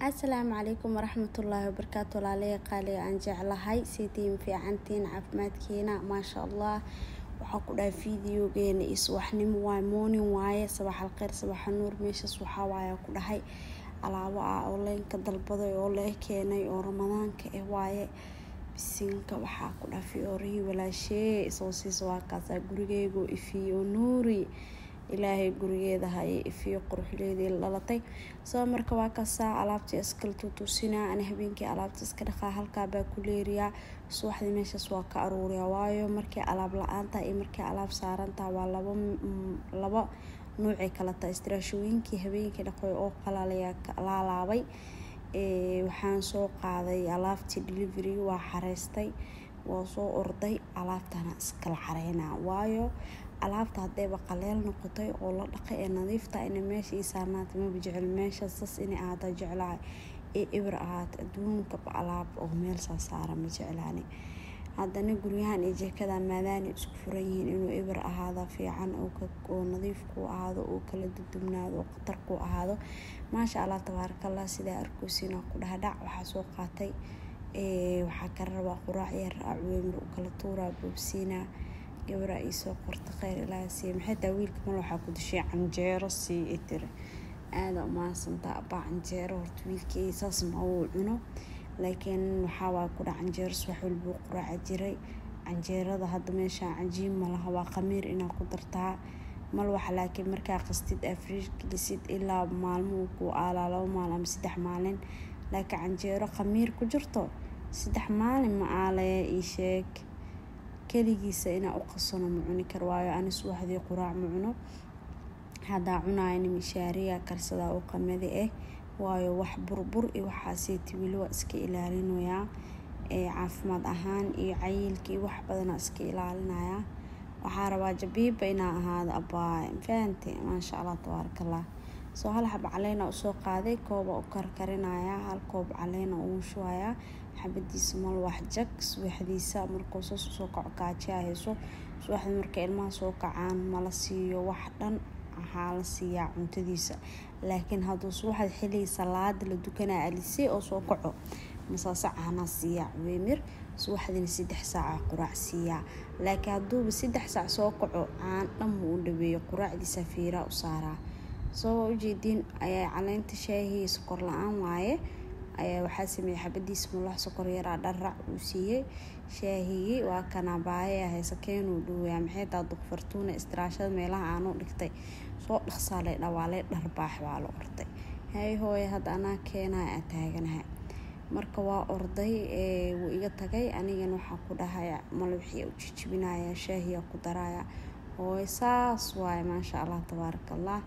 asalaamu calaykum waraxmatullaahi wabarakaatu walaalaha qaaliga aan jeclahay sidiin fiicantiin caafimaadkiina maasha allah waxaa ku dhahay videogeena iyo subaxnimo waay morning waaye sabaxal kheyr sabaxa nuur meeshaas waxaa waaya ku dhahay alaabo ah oo leenka dalbaday oo lee keenay oo ramadaanka eh waaye bisinka waxaa ku dhaha fiyoorihii walaashee soo siisa waa kaasaa gurigeygu ifiyo nuuri ilaahay gurigeeda haye ifiyo quruxleedii dhalatay soo marka waa kaasaa alaabtii iskala tutuusinaa ani habeenkii alaabta iska dhaqaa halkaabaa ku leeriyaa subaxdii meeshaas waa ka aruuriyaa waayo markii alaab la-aantaa iyo markii alaab saarantaa waa laba laba nuucay kala tahay istiraashooyinkii habeenkii dhaqoy oo qalalayaa laalaabay waxaan soo qaaday alaabtii delivery waa xareystay waa soo orday alaabtana iskala xareynaa waayo alaabta hadayba qaleel noqotay oo la dhaqay ee nadiifta ina meesha ii saarnaata maba jecel meesha sas inay ahaata jeclahay ee ibir ahaata adduunkaba alaab oo meel saa saara ma jeclaani haddana guryahan iyo jeekada maadaani isku furan yihiin inuu ibir ahaada fiican oo nadiif ku ahaado oo kala dudubnaado oo khatar ku ahaado maasha allah tabaarakallah sidaa arkoosiina ku dhahdhac waxaa soo qaatay waxaa ka rabaa quraac yar acuweymir u kala tuuraa boobsiinaa gabaraa iisoo qorta kheyr ilaaha siiya maxay taa wiilka mal waxaa ku dashay canjeero sii i tiri aada umahadsantaa abaa canjeero horta wiilkii saas ma uu cuno laakiin waxaa waa ku dhac canjeeros wax walbuu quraaca jiray canjeerada hadda meeshaa cajiin malaha waa khamiir inaa ku dartaa mal wax laakiin markaa qastid afriish gelisid ilaa maalmuhu ku aalaa laba maalin ama saddex maalin laakiin canjeero khamiir ku jirto saddex maalin ma aalaya ii sheeg keligiisa inaa u qasano ma cuni kar waayo ani subaxdii quraac ma cuno haddaa cunayna mishaariya karsadaa oo qamadi ah waayo wax burbur iyo waxaaseeti weli waa iska ilaalinayaa caafimaad ahaan iyo cayilka iyo wax badanaa iska ilaalinayaa waxaa rabaa jabiiba inaa ahaado abaa fahante maasha allah tabaarakallah soo hal xab caleena usoo qaaday kooba u karkarinayaa hal koob caleena ugu shubayaa xabadiisa mal wax jag subaxdiisa markuu saas usoo kaco kaajiyaa hayso subaxdii marka ilmaha soo kacaan mala siiyo wax dhan waxaa la siiyaa cuntadiisa laakiin hadduu subaxda xilligii salaada la dukanaa alisey oo soo kaco masaase caanaa siiyaa weymir subaxdiina saddex saaca quraac siiyaa laakiin hadduuba saddex saac soo kaco caan dhan muu u dhaweeyo quraacdiisa fiiraa u saaraa soo ujeediin ayaa caleynta shaahii sokor la-aan waaye ayaa waxaa sameeyey xabadiisa mulax sokor yaraa dharrac uu siiyey shaahigii waa kanabaaye haysakeenuu dhaweyaa maxay taa duqfartuuna istiraashada meelaha aanu dhigtay soo dhaqsaalay dhawaalay dharbaax baa la orday hay hooye hadda anaa keenaa aa taaganahay marka waa orday wuu iga tagay anigana waxaa ku dhahay malwixii u jijibinaya shaahiya ku daraya hooye saas waaye maasha allah tabaaraka allah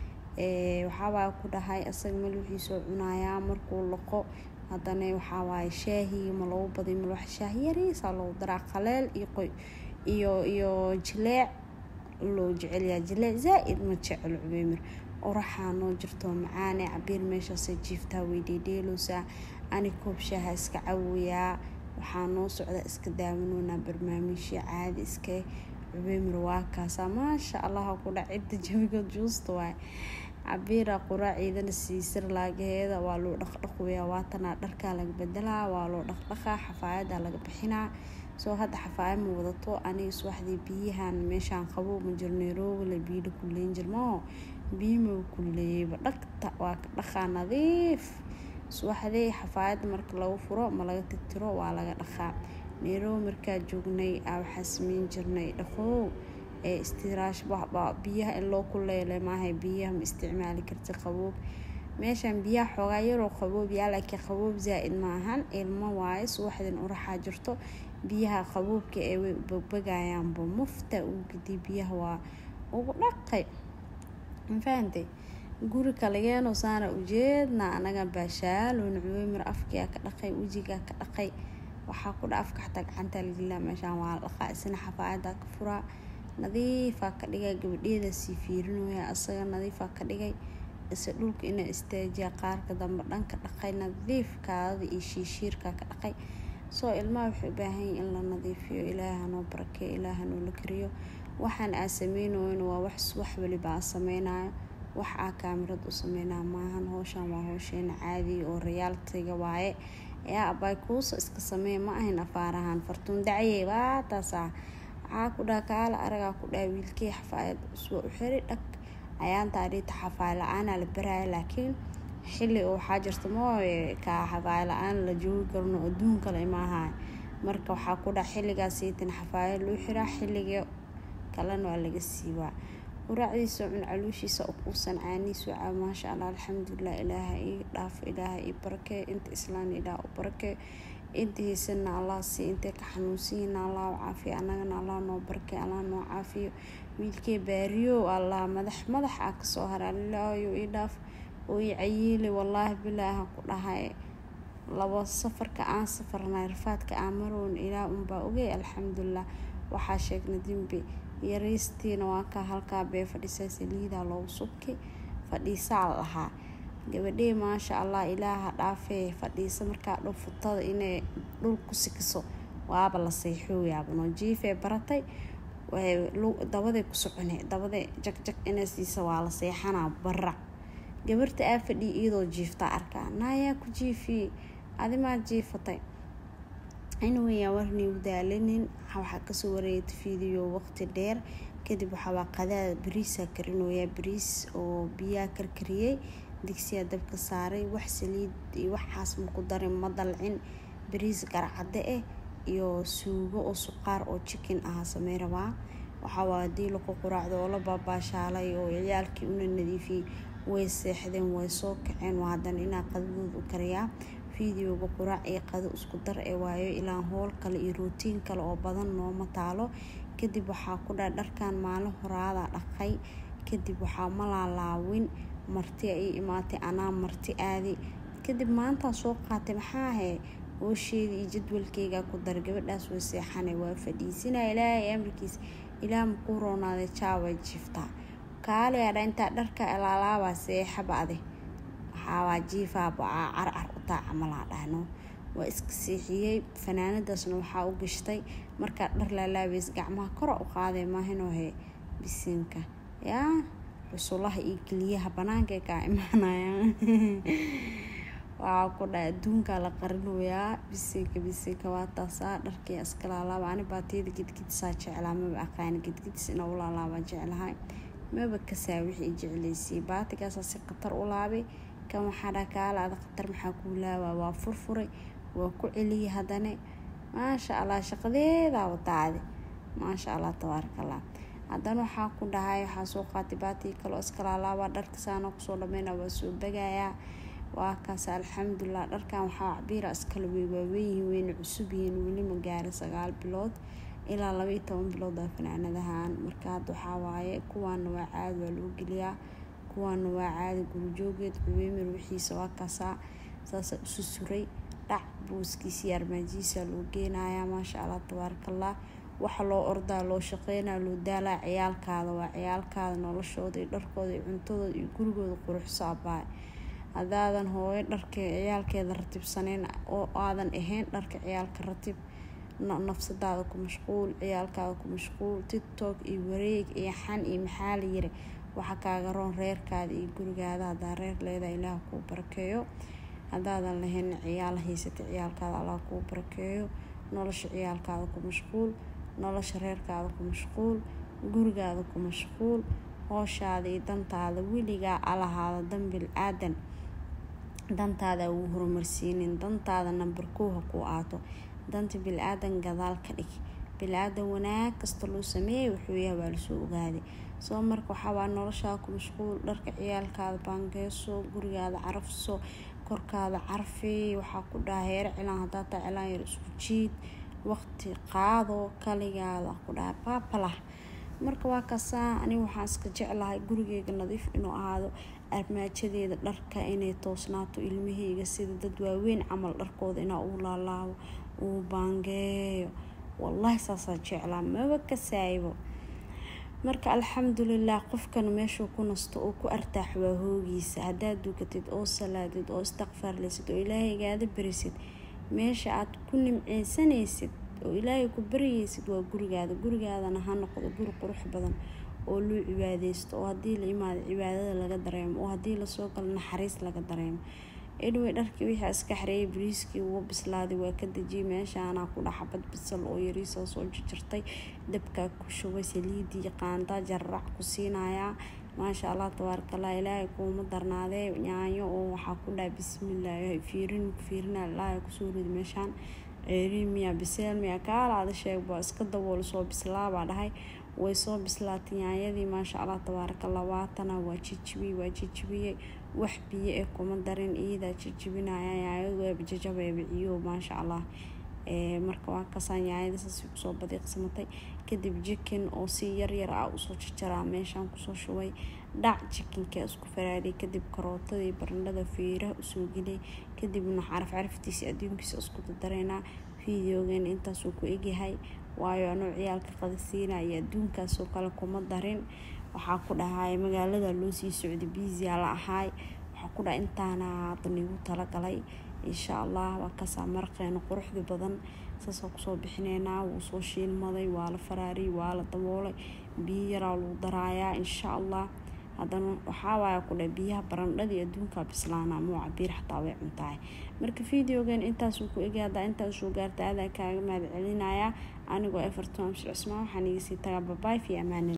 waxaawaa ku dhahay asaga malwixiisoo cunayaa markuu laqo haddana waxawaaye shaahii ma lagu baday malwax shaah yariisaa loogu daraa qaleel iyo qoy iyo iyo jileec loo jecelyaa jileec zaa-id ma jecel cubeymir oraxaa noo jirto macaane cabiir meeshaasay jiiftaa way dheedheeloosaa ani koob shaaha iska cawayaa waxaa noo socda iska daawanoonaa barnaamijyo caadi iska cubeymir waa kaasaa maasha allah ku dhac cidda jabigood juusta waay cabiira quraaciidana siisir laagaheeda waa loo dhaqdhaqweyaa waatanaa dharkaa laga bedelaa waa loo dhaqdhaqaa xafaayadaa laga bixinaa soo hadda xafaaya ma wadato aniga subaxdii biyahan meeshaan qabo ma jiro nairobile biyila kuleyn jirmao biyima kuleeyeyba dhagta waa ka dhaqaa nadiif subaxdii xafaayadda marka lagu furo ma laga tirtiro waa laga dhaqaa nairobi markaa joognay waxaa sameyn jirnay dhaqoow ee istiraash biyaha in loo kuleele maahay biyaha ma isticmaali karta qaboob meeshan biyaha xoogaa yaroo qaboob yaa laakiin qaboob zaa-id ma ahan ilmo waaye subaxdin uraxaa jirto biyaha qaboobka ee way bagbagayaanba mufta uu gediy biyaha waa ugu dhaqay mafahantay guri kaligeenoo saana ujeedna anaga baashaaloon cuweymir afkiyaa ka dhaqay wejigaa ka dhaqay waxaa ku dha afka xataa gacantaa lagilaa meeshaan waa la dhaqaa isna xafaayadaa ka furaa nadiifaa ka dhigay gabadheeda sii fiirinooya asaga nadiifaa ka dhigay ise dhulka inaa istaajiya qaarka dambe dhanka dhaqay nadiifkaada iyo shiishiirkaa ka dhaqay soo ilmaha waxay u baahanyiin in la nadiifiyo ilaaha noo barakeeyo ilaaha noo la kariyo waxaan aa sameynayn waa wax wax waliba aa sameynayo wax aa kaamirad u sameynaa maahan howshan waa howsheena caadiya oo rayaaltiga waaye yaa abay kuusa iska samee ma ahayn afaarahan fartuun dacye waa taasaa waxaa ku dhaha kaala aragaa ku dhaha wiilkii xafaayad uswa u xiri dhag ayaantaa dhiita xafaay la-aanaa la baraya laakiin xilli oo waxaa jirta mooye kaa xafaay la-aan la joogi karno adduun kale maaha marka waxaa ku dhaha xilligaas siitan xafaayad loo xiraa xilliga kalena waa laga siibaa quraacdiisa cun caluushiisa oo kuusan caaniisu caa maasha allah alxamdulilah ilaaha ii dhaafo ilaaha ii barakee inta islaan ilaah u barakee inta haysana allah sii intay ka xanuunsanyihiin allah u caafiyo annagana allah noo barakee allah noo caafiyo wiilkee baariyo allah madax madax ah kasoo hara alilaayo ii dhaaf oo ii cayiili wallaahi bilaaha ku dhahay labo safarka aan safarnay rafaadka aan marown ilaah unbaa ogey alxamdulilah waxaa sheegna dembi yaraystiina waa kaa halkaa bee fadhisaa saliidaa loogu subki fadhiisaa lahaa gabadhee maasha allah ilaaha dhaafee fadhiisa markaa dhow futada inay dhul ku sikiso waaba la seexooyaabano jiifee baratay dabaday ku socone dabada jagjag inay siisa waa la seexanaa barac gabarta aa fadhiya iyadoo jiiftaa arkaa naayaa ku jiifiyey adimaa jiifatay anwaya warnii udaalinin waxaa kasoo wareegta fiidiyo waqti dheer kadib waxaawaa qadaada bariisaa karinooyaa bariis oo biyaa karkariyey digsiyaa dabka saaray wax saliid iyo waxaas maku darin ma dalcin bariis garcade ah iyo suugo oo suqaar oo jikin ah samey rabaa waxaawaa hadii laku quraacdo oo la baabaashaalay oo ciyaalkii una nadiifiyey way seexdeen way soo kaceen waa hadan inaa qadadooda u kariyaa fideoga quraac iyo qado isku dar ee waayo ilaa howl kale iyo rootiin kale oo badan nooma taalo kadib waxaa ku dha dharkan maalin horaada dhaqay kadib waxaa ma laalaawin marti ay imaatay anaa marti aadi kadib maantaa soo qaatay maxaa ahay hoosheeda iyo jadwalkeyga ku dar gabadhaas way seexana waa fadhiisinaa ilaahay amarkiis ilaah makuu roonaaday jaaway jiiftaa kaaliyaadha intaa dharka laalaabaa seexaba ade waxaawaa jiifaa bacaa carcar utaa camalaa dhahno waa iska seexiyey fanaanadaasna waxaa u gashtay markaa dhar laalaabeys gacmaha kora u qaaday maahinoohe bisinka yaa cusulaha iyo keliyaha banaanka kaa imaanayaan waxaa ku dha adduunkaa la qarinoyaa bisinka bisinka waa taasaa dharkii iska laalaaba ani baatiyada gedgedisaa jeclaa maba aqaani gedgedis ina u laalaabaa jeclahay maba kasaa wixii jeclaysay baatigaasa si khatar u laabay kan waxaa dha kaalaada khatar maxaa kuu laabaa waa furfuray waa ku celiyay haddane maasha allah shaqadeedaa wataade maasha allah tabaarakallah haddana waxaa ku dhahay waxaa soo qaatay baatii kaloo iska laalaabaa dharka saana kusoo dhameyna waa soo bagayaa waa kaas alxamdulilah dharkan waxaa cabiira iskala wey waaweynyihiin weyna cusub yihiin weli ma gaari sagaal bilood ilaa labaiyo toban bilood aa fanaanadahan marka hadda waxaa waaye kuwaana waa caadi waa loo geliyaa kuwaana waa caadi gurujoogeed cubeymir wixiisa waa kaasaa saasa isu suray dhac booskiisii armaajihiisa loo geenayaa maasha allah tabaarakallah waxa loo ordaa loo shaqeynaa loo daalaa ciyaalkaada waa ciyaalkaada noloshooda iyo dharkooda iyo cuntadooda iyo gurigooda quruxso abaa hadaadan hooyo dharka ciyaalkeeda ratibsaneyn oo aadan ahayn dharka ciyaalka ratib nafsadaada ku mashquul ciyaalkaada ku mashquul tiktok iyo wareeg iyo xan iyo maxaa la yiri waxa kaaga roon reerkaada iyo gurigaada hadaa reer leeda ilaah kuu barakeeyo hadaadan lahayn ciyaal haysata ciyaalkaada allah kuu barakeeyo nolosha ciyaalkaada ku mashquul nolosha reerkaada ku mashquul gurigaada ku mashquul hooshaada iyo dantaada weligaa alahaada dan bil aadan dantaada ugu horumarsiinin dantaada namber kow ha kuu aato danta bil-aadan gadaal ka dhig bil-aadan wanaag kasta loo sameeyay wuxuu yahay waa lasoo ogaaday soo marka waxaawaa noloshaa ku mashquul dharka ciyaalkaada baangeyso gurigaada carafso korkaada carfi waxaa ku dhaha heer cilaan hadaa taa cilaan yar isku jiid waqti qaado kaligaada ku dhaha baabalah marka waa kaasaa aniga waxaan iska jeclahay gurigeyga nadiif inuu ahaado armaajadeeda dharka inay toosnaato ilmaheyga sida dad waaweyn camal dharkooda inaa uu laalaabo uu baangeeyo wallaahi saasaa jeclaa maba kasaaybo marka alxamdulilah qofkan meeshuu ku nasto oo ku artaax waa hoogiisa haddaad dukatid oo salaadid oo istakfaarlaysid oo ilaahaygaada barisid meesha aad ku nimceysanaysid oo ilaahay ku baryaysid waa gurigaada gurigaadana ha noqdo guri qurux badan oo loo cibaadeysto oo haddii la imaado cibaadada laga dareemo oo haddii lasoo galo naxariis laga dareemo anyway dharkii wixii iska xareeyay bariiskii wuu bislaaday waa ka dejiyay meeshaanaa ku dhex xabad bisal oo yariisoo soo jarjartay dabkaa ku shubay saliidii qaanda jararac ku siinayaa maasha allah tabaarakallah ilaahay kuuma darnaadee yaanyo oo waxaa ku dhaha bismillah fiirin fiirina ilaahay kusoo ridi meeshaan ceeriin miyaa biseel miyaa kaalaada sheegba iska dabool soo bislaabaa dhahay way soo bislaatay yaanyadii maasha allah tabaarakallah waatana waa jijibiyey waa jijibiyey wax biyo eh kuma darin iyadaa jijibinaya yaanyadu waaba jajabayba ciyo maasha allah marka waa kasaan yaanyada saasay kusoo badiiqsamatay kadib jikin oo si yaryar ah usoo jajaraa meeshaan kusoo shubay dhac jikinka isku faraadiyay kadib karootadii barandhada feeraha usoo geliyay kadibna caraf caraftiisa adduunkiisa isku dadareynaa videogeena intaasuu ku egyahay waayo anuu ciyaalka qadasiina iyo adduunkaasoo kale kuma darin waxaa ku dhahay magaalada loo sii socday biisiyaa la ahaay waxaa ku dhahay intaana hadan igu talagalay insha allah waa kasaa maraqeena quruxda badan saasoo kusoo bixineynaa wuu soo shiilmaday waa la faraariyay waa la daboolay biyo yaraa lagu daraayaa insha allah haddana waxaawaaya ku dheh biyaha barandhadii adduunkaa bislaana muu cabiir xataa way cuntahay marka videogan intaasuu ku egay haddaa intaasuu gaarta adaa kaaga mahad celinayaa anigoo eferton amshir cismaan waxaan igasii tagaa babaay fi amaanil